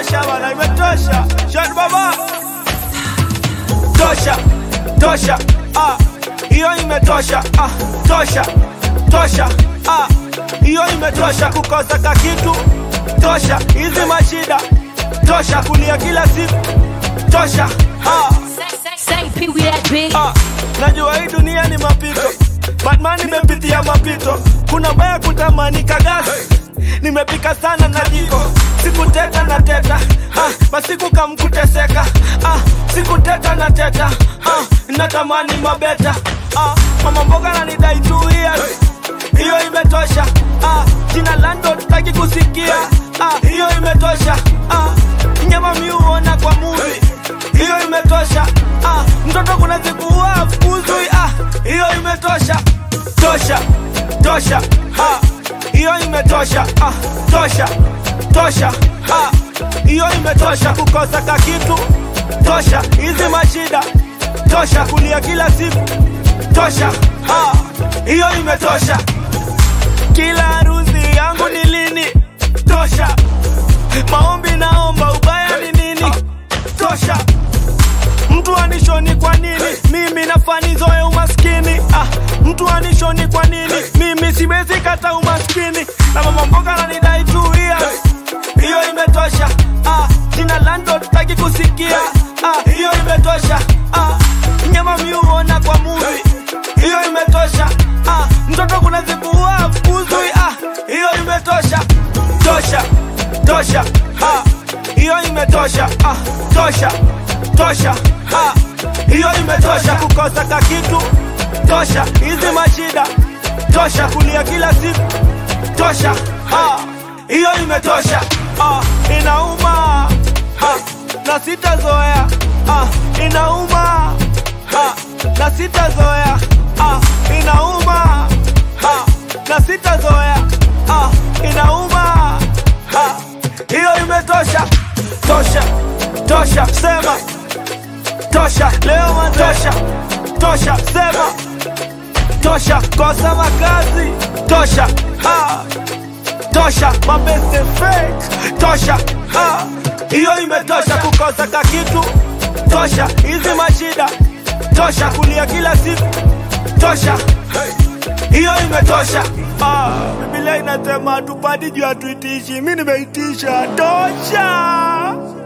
imetosha bana, imetosha. Shot baba, tosha, tosha, ah, hiyo imetosha, ah, tosha, tosha, ah, hiyo imetosha. Kukosa ka kitu tosha, hizi mashida tosha, kulia kila siku tosha, ah. Say P we that big. Ah, najua hii dunia ni mapito Batman nimepitia mapito kuna baya kutamani kagasi nimepika sana na jiko sikuteta na teta ah, masiku kamkuteseka ah, sikuteta na teta ah, natamani mabeta ah, mama mboga nanidai two years hiyo imetosha ah, jina lando tutaki kusikia ah, hiyo imetosha ah, nyama miuona kwa movie hiyo imetosha ah, mtoto kuna siku huwa afukuzwi ah, hiyo imetosha tosha tosha ah, hiyo imetosha ah, tosha tosha ah, hiyo imetosha kukosa ka kitu tosha hizi mashida tosha kulia kila siku tosha ah, hiyo imetosha kila harusi yangu ni lini tosha maombi naomba ubaya ni nini tosha mtu anishoni kwa nini mimi nafanizoe umaskini ah, mtu anishoni kwa nini mimi siwezi kata umaskini na mama mboga nanidai two years hiyo imetosha ah, jina lando tutaki kusikia ah, hiyo imetosha ah, nyama miuona kwa muvi hiyo imetosha ah, mtoto kuna siku huwa afukuzwi ah, hiyo imetosha tosha tosha ah, hiyo imetosha ah, tosha tosha ah, hiyo imetosha kukosa ka kitu tosha hizi mashida tosha kulia kila siku tosha ah, hiyo imetosha ah, inauma ah, na sitazoea ah, inauma ah, na sitazoea ah, inauma ah, na sitazoea ah, inauma ah, hiyo imetosha tosha tosha sema tosha leo matosha tosha sema tosha kosa makazi tosha ah, tosha mabeste fake tosha ah, hiyo imetosha kukosa ka kitu tosha hizi mashida tosha kulia kila siku tosha hiyo imetosha ah, Biblia inasema tupadi juu hatuitishi mi nimeitisha tosha